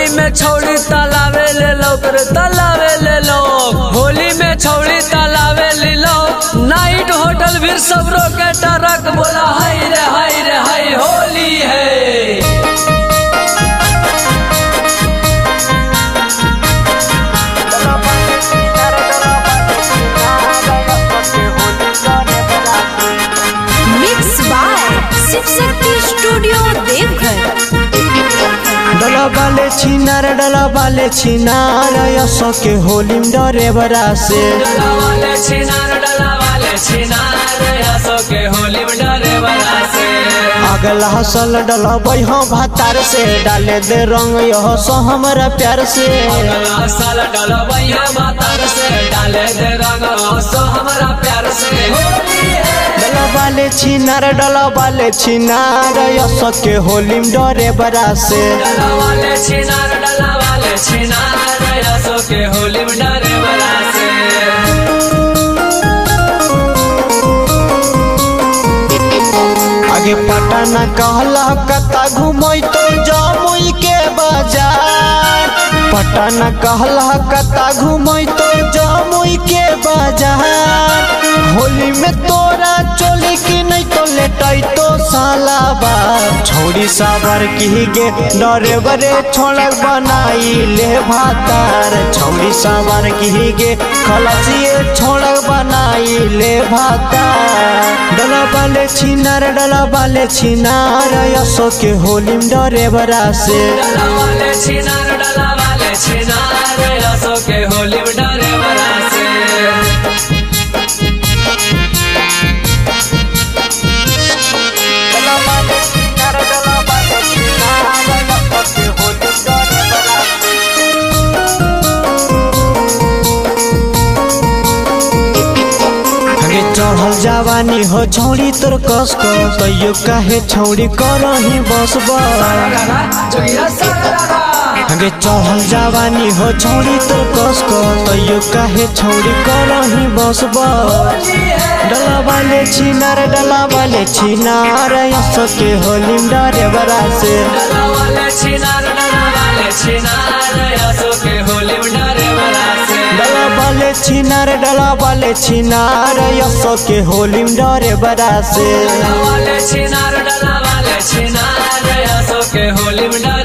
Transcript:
होली में छौड़ी तलावे ले लो करे तलावे ले लो होली में छौड़ी तलावे ले लो नाइट होटल भी सब रोके टरक बोला हाय रे हाय रे हाय होली है mix by Shiv Shakti studio Deoghar डला बाले छिनार डला बाले छिनार यसो के होली में डरे बरा से डला वाले छिनार डला वाले छिनार हंसो के होली में डरे बरा से अगला हसल डला बैहा भातार से डाले दे रंग यह सो हमारा प्यार से अगला साल डला भैया मातार से डाले दे रंग हंसो हमारा प्यार से होली है डला बाले छिनार डला बाले छिनार यसो के होली में डरे बरा से डला वाले छिनार डला वाले छिनार हंसो के होली में डरे बरा से आगे पटना कहला कता घुमई तो जमुई के बाजार पटना कहला कता घुमई तो जमुई के बाजार होली में तोरा चोली की नहीं तो लेटई तो साला बा छोड़ी साबर की गे डरे बरे छोड़क बनाई ले भातार छोड़ी साबर की गे खलसिए छोड़क बनाई ले भातार डला बाले छिनार डला बाले छिनार यसो के होली में डरे बरा से डला वाले छिनार डला वाले छिनार हंसो के होली में डरे बरा से आगे चढ़ल जवानी हो छौड़ी तोर कस को तैयो काहे छौड़ी करही बस बस आगे चढ़ल जवानी हो छौड़ी तोर कस को तैयो काहे छौड़ी करही बस बस डला वाले छिनार डला वाले छिनार यसो के होली में डरे बरा से डला वाले छिनार डला वाले छिनार हंसो के होली में डरे बरा से डला वाले छिनार डला वाले छिनार यसो के होली में डरे बरा से डला वाले छिनार डला वाले छिनार हंसो के होली में डरे